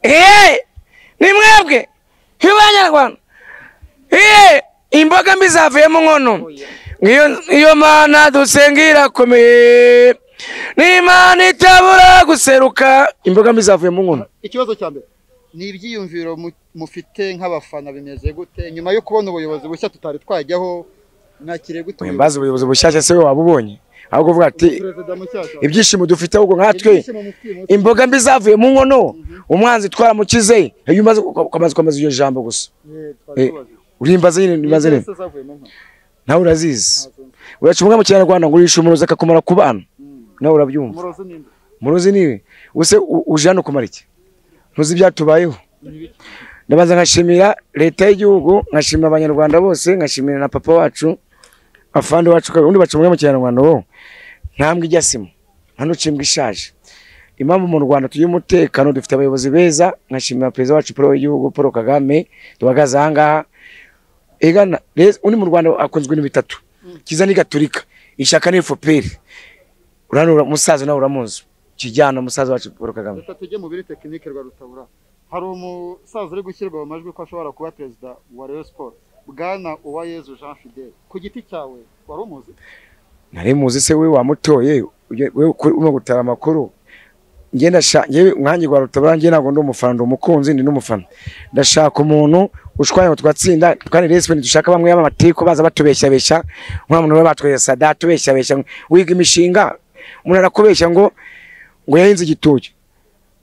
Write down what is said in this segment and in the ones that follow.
Hey, ni mwebwe banyarwanda hey, imbogamizi zavuyemo nkono Ngiyo- iyo mana dusenga irakomeye n'imana itabura guseruka imbogamizi zavuyemo nkono ikibazo cya mbere ni ibyiyumviro mu- mufite nk'abafana bimeze gute nyuma yo kubona ubuyobozi bushya tutari twajyaho nakire gute Oya, mbaze ubuyobozi bushyashya se we waba ubonye ahubwo uvuga ati perezida mushyashya ibyishimo dufite ahubwo nkatwe Ibyishimo mufitiye umunsi- imboga mbi zavuye mu nkono umwanzi twaramukize iyo umaze kwamaze kwamaza iryo jambo gusa Eh, Eh, twatubaze. urimbaze nyine nibaze Ni nyine zese zavuyemo nka- nawe urazizi Ntazumva. uraca umwe mu kinyarwanda ngo urisha umurozi akakumara ku bana Mm. nawe urabyumva umurozi ni nde? umurozi niwe use u- uje hano kumara iki ntuzi ibyatubayeho Ni ibiki? ndabanza nkashimira leta y'igihugu nkashimira abanyarwanda bose nkashimira na papa wacu afande wacu kabiri undi baca umwe mu kinyarwanda wo ntambwe ijya sima nta nucimbwa ishaje impamvu mu rwanda tugira umutekano dufite abayobozi beza nkashimira perezida wacu paul w'igihugu paul kagame duhagaze ahangaha egana rero undi mu rwanda akunzwe ibintu bitatu kiza ni gaturika ishyaka ni fpr uranura musaza nawe uramuzi kijyana musaza wacu paul kagame reka tujye mu biri tekinike rwa rutabura hari umusaza uri gushyirwa mu majwi ko ashobora kuba perezida wa Rayon Sport bwana Uwayezu Jean Fidele ku giti cyawe wari umuzi nari muzi se we wamutoye ujye- we ukuri- urimo gutara amakuru njye ndashaka njyewe umwangi wa rutabura njye ntabwo ndi umufana ndi umukunzi ndi n'umufana ndashaka umuntu ushwanya ngo tugatsinda kandi resipe dushaka bamwe b'amatiku baza batubeshyabeshya nk'uriya muntu we batwereye sada atubeshyabeshya wiga imishinga umuntu arakubeshya ngo ngo yahinze igitoki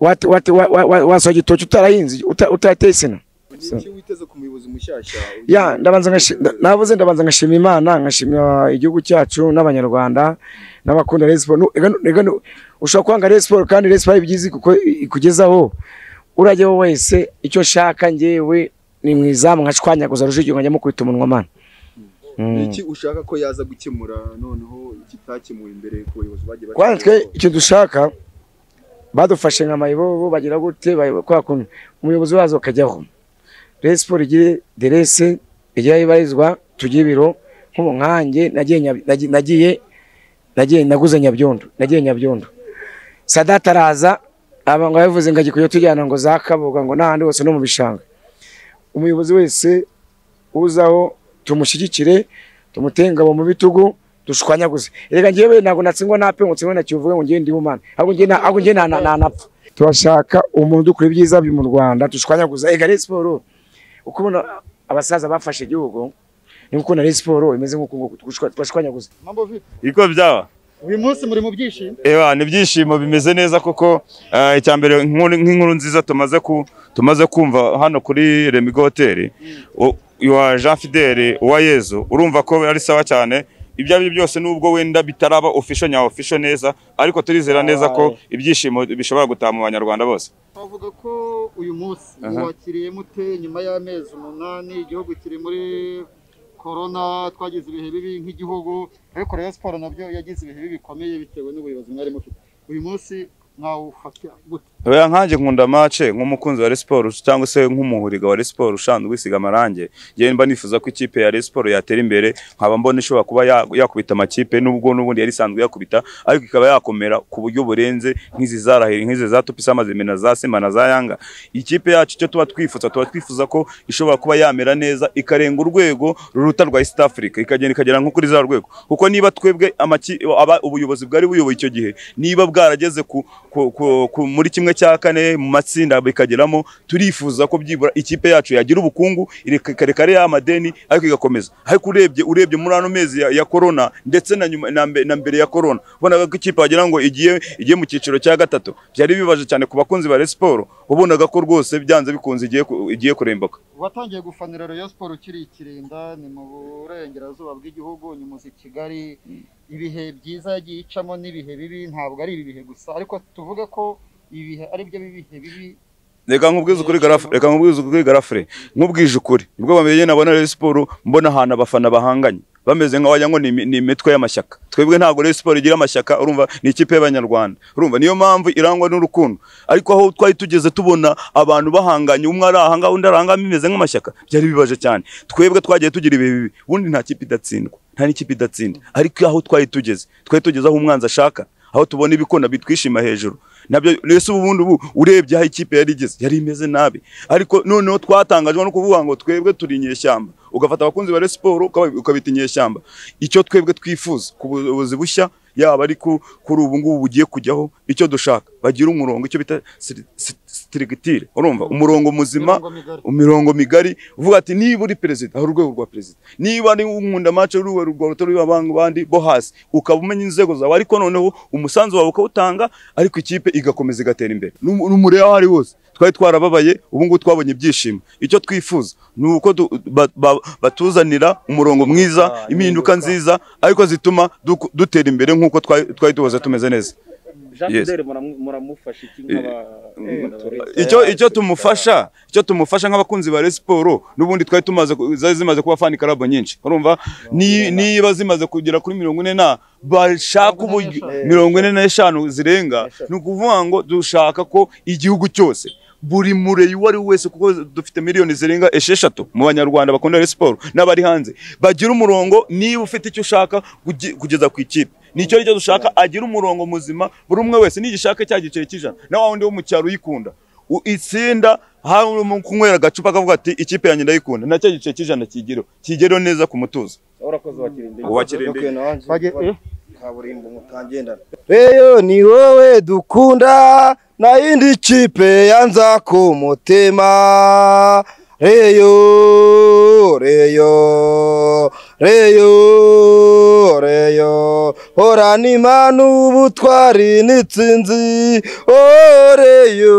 Wate- wate- wa- wa- wa- wasohoye igitoki utarahinze uta- utarateye sina ni iki witeze ku muyobozi mushyashya ya ndabanza ngashi- nda- navuze ndabanza ngashima imana ngashimira igihugu cyacu n'abanyarwanda n'abakunda Rayon Sport Nu- ega nu- ega nu- ushobora kwanga Rayon Sport kandi Rayon Sport ibyizi kuko i- ikugezaho urajya wowe wese icyo nshaka njyewe ni mu izamu nkashwanyaguza rujugiro nkajya mukubita umunwa mana ni Mm. iki ushaka ko yaza gukemura noneho ikitakemuwe imbere ku bayobozi bagiye batandukanye? Kwanza twe icyo dushaka badufashe nka mayibobo bagira gute bayobo- kwa kuntu umuyobozi wazo akajyaho Rayon Sport igire derese ijyaho ibarizwa tujye ibiro nk'ubu nkanjye nagiye Nyab- nagi- nagiye nagiye naguze nyabyondo nagiye nyabyondo sadata araza abantu babivuze ngo agiye kujya tujyana ngo za kabuga ngo n'ahandi hose no mu bishanga umuyobozi wese uzaho tumushyigikire tumuteye ingabo mu bitugu dushwanyaguze reka njyewe ntabwo natsindwa nape ngo ntsindwe na kivuge ngo njyewe ndi humana ahubwo njyewe nta- ahubwo njyewe nta- nta- ntanapfa turashaka umuntu dukora ibyiza byo mu rwanda dushwanyaguza ega Rayon Sport uko ubona abasaza bafashe igihugu ni uko na Rayon Sport imeze nk'uko ngo dushwa- twashwanyaguza Mambo vipi Iko byaba uyu munsi muri mu byishimo ewa ni ibyishimo bimeze neza koko eh, icya mbere nk'inkuru nk'inkuru nziza tumaze ku tumaze kumva hano kuri Remigo Hotel u- wa Jean Fidele wa Yezu urumva ko ari sawa cyane ibyo ari byo byose nubwo wenda bitaraba official nya official neza ariko turizera neza ko ibyishimo bishobora gutaha mu banyarwanda bose bavuga ko uyu munsi muwakiriye mute nyuma y'amezi umunani igihugu kiri muri korona twagize ibihe bibi nk'igihugu ariko Rayon Sport nabyo yagize ibihe bibi bikomeye bitewe n'ubuyobozi mwari mufite uyu munsi mwawufata gute Oya nkanjye nkunda mace nk'umukunzi wa Rayon Sports cyangwa se nk'umuhuriga wa Rayon Sports ushanzwe isiga amarange njyewe mba nifuza ko ikipe ya Rayon Sports yatera imbere nkaba mbona ishobora kuba ya- yakubita amakipe nubwo n'ubundi yari isanzwe yakubita ariko ikaba yakomera ku buryo burenze nk'izi zaraheri nk'izi za Tupisa Mazembe na za Simba na za Yanga ikipe yacu icyo tuba twifuza tuba twifuza ko ishobora kuba yamera neza ikarenga urwego ruruta rwa East Africa ikagenda ikagera nko kuri za rwego kuko niba twebwe amaki aba- ubuyobozi bwari buyoboye icyo gihe niba bwarageze ku, ku, ku, ku, muri kimwe cya kane mu matsinda bikageramo turifuza ko byibura ikipe yacu yagira ubukungu irekare ya madeni ariko igakomeza ariko urebye urebye muri ano mezi ya, ya corona ndetse na nyuma na, mbe- na mbere ya corona ubonaga ko ikipe wagira ngo igiye igiye mu cyiciro cya gatatu byari bibaje cyane ku bakunzi ba Rayon Sport wabonaga ko rwose byanze bikunze igiye ku- igiye kurembuka watangiye gufanira Rayon Sport ukiri ikirinda ni mu burengerazuba bw'igihugu unyuze i Kigali ibihe byiza yagiye icamo n'ibihe bibi ntabwo ari ibi bihe gusa ariko tuvuge ko ibihe ari byo bihe bibi reka nkubwize ukuri garafe reka nkubwize ukuri garafe nkubwije ukuri nibwo bamenye nabona Rayon Sport mbona ahantu abafana bahanganye bameze nka wagira ngo ni imi- ni imitwe y'amashyaka twebwe ntabwo Rayon Sport igira amashyaka urumva ni ikipe y'abanyarwanda urumva niyo mpamvu irangwa n'urukundo ariko aho twari tugeze tubona abantu bahanganye umwe ari aha ngaha undi ari aha ngaha bimeze nk'amashyaka byari bibaje cyane twebwe twagiye tugira ibihe bibi ubundi nta kipe idatsindwa nta n'ikipe idatsinda ariko aho twari tugeze twari tugeze aho umwanzi ashaka aho tubona ibikona bitwishima hejuru nabyo rese ubundi ubu urebye aho ikipe yari igeze yari imeze nabi ariko noneho twatangajwe no kuvuga ngo twebwe turi inyeshyamba ugafata abakunzi ba Rayon Sports ukaba- ukabita inyeshyamba icyo twebwe twifuza ku buyobozi bushya yaba ari ku- kuri ubu ngubu bugiye kujyaho icyo dushaka bagira umurongo icyo bita strictire urumva umurongo muzima Mirongo migari. imirongo migari uvuga ati niba uri perezida hari urwego rwa perezida niba ari umwunda mace uruwe rwa rutari abantu bandi bo hasi ukaba umenya inzego zawe ariko noneho umusanzu wawe ukawutanga ariko ikipe igakomeza igatera imbere N'um- n'umureba aho ari hose twari twarababaye ubu ngubu twabonye ibyishimo icyo twifuza ni uko du- ba- ba- batuzanira umurongo mwiza impinduka nziza ariko zituma du- dutera imbere nk'uko twari twari duhoze tumeze neza Jean Yes. Fidele muramu- muramufasha iki nk'aba icyo icyo tumufasha icyo tumufasha nk'abakunzi ba Rayon Sports n'ubundi twari tumaze ku- zari zimaze kuba fan club nyinshi urumva ni- niba zimaze kugera kuri mirongo ine na bashaka uburyo mirongo ine n'eshanu zirenga ni ukuvuga ngo dushaka ko igihugu cyose buri mureyi uwo ari we wese kuko dufite miliyoni zirenga esheshatu mu banyarwanda bakunda Rayon Sports n'abari hanze bagira umurongo niba ufite icyo ushaka kugi- kugeza ku ikipe nicyo aricyo dushaka agira umurongo muzima buri umwe wese nigishaka cya giceri cy'ijana na wa wundi wo mu cyaro uyikunda U- itsinda hari mu kunywera agacupa akavuga ati ikipe yanjye ndayikunda na cya giceri cy'ijana kigereho kigereho neza ku mutuzo urakoze wakirinde uwakirinde Twagiye- kaburimbo mutagendana reyo ni wowe dukunda na indi kipe yanza ku mutima reyo reyo reyo reyo horana imana ubutwari n'itsinzi oh, reyo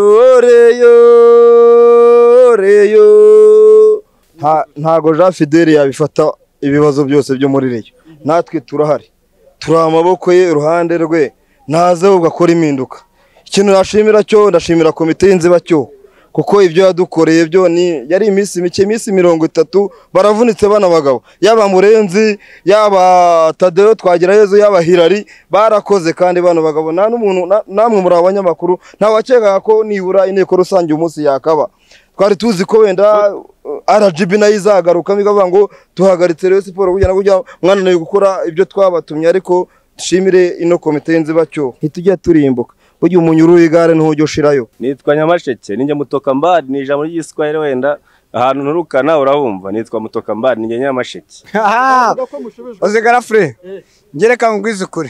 reyo reyo Nta- ntago jean fideli yabifata ibibazo byose byo muri reyo natwe turahari turi amaboko ye iruhande rwe naze ubwo akora impinduka ikintu nashimira cyo ndashimira komite y'inzibacyo kuko ibyo yadukoreye byo ni yari iminsi mike iminsi mirongo itatu baravunitse bana bagabo yaba murenzi yaba tadeyo twagirayezu yaba hirari barakoze kandi bano bagabo nta n'umuntu na- namwe muri abanyamakuru ntawakekaga ko nibura inteko rusange uyu munsi yakaba twari tuzi ko wenda uh, RGB nayo izagaruka bikavuga ngo tuhagaritse Rayon Sports kugira ngo ujya- mwananiwe gukora ibyo twabatumye ariko dushimire ino komite y'inzibacyo ntitujya turimbuka burya umunyururu igare ntujya ushirayo nitwa nyamasheke ninjya mutokambari ni ijambo ry'igiswahili wenda ahantu nturukana urabumva nitwa mutokambari ninjya nyamasheke Avuga ko mushubijwe uzigara fure Eh. ngereka mbwizukure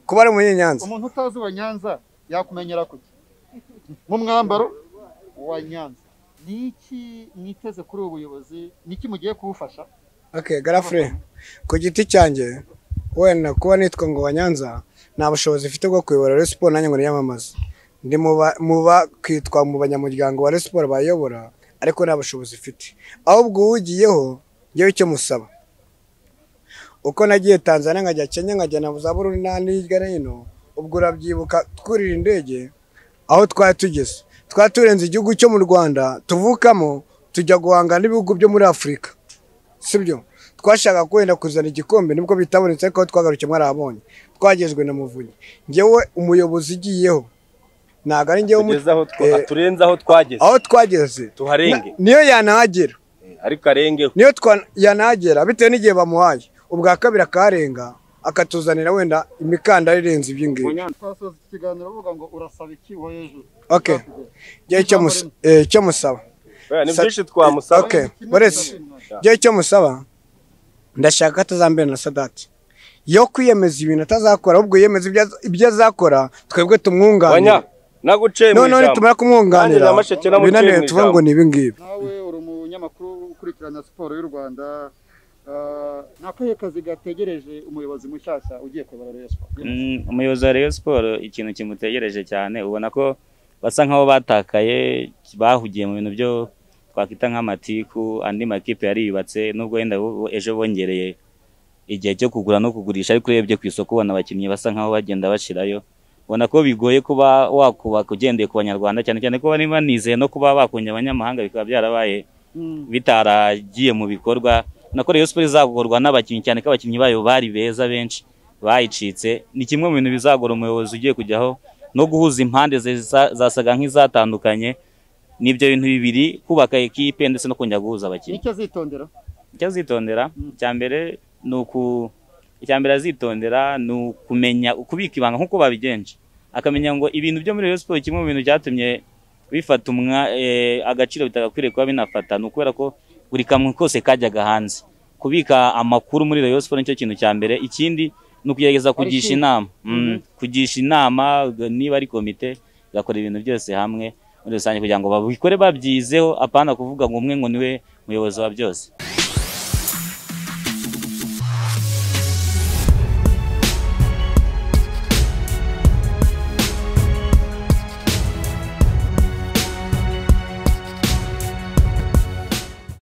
kuba ari umunyenyanza umuntu utazi wa Nyanza yakumenyera kuki mu mwambaro wa Nyanza ni iki mwiteze kuri ubu buyobozi ni iki mugiye kuwufasha Okay, Garafure, ku giti cyanjye wenda kuba nitwa ngo Banyanza nta bushobozi mfite bwo kuyobora Rayon Sports nanjye ngo niyamamaze. Ndi mu ba- mu ba kwitwa mu banyamuryango wa Rayon Sports bayobora ariko nta bushobozi mfite. Ahubwo uwugiyeho ngewe icyo musaba. Uko nagiye Tanzania nkajya Kenya nkajya na za Burundi n'ahandi hirya no hino, ubwo urabyibuka twurira indege aho twari tugeze. Twari turenze igihugu cyo mu Rwanda tuvukamo tujya guhangana n'ibihugu byo muri Afurika sibyo twashaka kwenda kuzana igikombe nibwo bitabonetse ariko aho twagarukiye mwarahabonye twagezwe na muvunyi ngewe umuyobozi ugiyeho ntabwo ari ngewe umu- tugeze aho twa- eh, turenze aho twageze aho twageze tuharenge Na- niyo yanahagera ariko arengeho niyo twa- yanahagera bitewe n'igihe bamuhaye ubwa kabiri akaharenga akatuzanira wenda imikandara irenze ibyingibi twasoza iki kiganiro uvuga ngo urasaba iki wo hejuru okay ngewe icyo mus- eh, icyo musaba Oya, ni Sa- byinshi twamusaba Okay, Boris. Njyewe icyo musaba ndashaka atazambera na sadati yo kwiyemeza ibintu atazakora ahubwo yemeza ibyo az- ibyo azakora twebwe wanya tumwunganira naguciye mu noneho ijambo nitumara kumwunganira Nanjye Nyamasheke namuciye mu binaniwe tuvuga ngo ijambo. ni ibi ngibi nawe uri umunyamakuru ukurikirana siporo y'u rwanda Ah, ni akahe kazi gategereje umuyobozi mushyashya ugiye kuyobora Rayon Sports? Mm, umuyobozi wa Rayon Sports ikintu kimutegereje cyane ubona ko basa nk'aho batakaye bahugiye mu bintu byo twakwita nk'amatiku andi makipe yariyubatse nubwo wenda bo- ejo bongereye igihe cyo kugura no kugurisha ariko urebye ku isoko ubona abakinnyi basa nk'aho bagenda bashirayo ubona ko bigoye kuba wakubaka ugendeye ku banyarwanda cyane cyane ko bari banizeye no kuba bakunye abanyamahanga bikaba byarabaye bitaragiye mu bikorwa nako Rayon Sports izagorwa n'abakinnyi cyane ko abakinnyi bayo bari beza benshi bayicitse ni kimwe mu bintu bizagora umuyobozi ugiye kujyaho no guhuza impande ze- za- zasaga nk'izatandukanye n'ibyo bintu bibiri kubaka ekipe ndetse no kongera guhuza ni abakinnyi icyo azitondera icyo azitondera icya mbere ni uku icya mbere azitondera ni ukumenya ukubika ibanga nk'uko babigenje akamenya ngo ibintu byo muri Rayon Sports kimwe mu bintu byatumye bifata umwa eh, agaciro bitagakwiriye kuba binafata ni ukubera ko buri kamwe kose kajyaga hanze kubika amakuru muri Rayon Sports nicyo kintu cya mbere ikindi ni ukugerageza kugisha Ariko- inama Mhm. mm, kugisha inama g- niba ari komite igakora ibintu byose hamwe muri rusange kugira ngo babikore babyizeho apana kuvuga ngo umwe ngo niwe muyobozi wa byose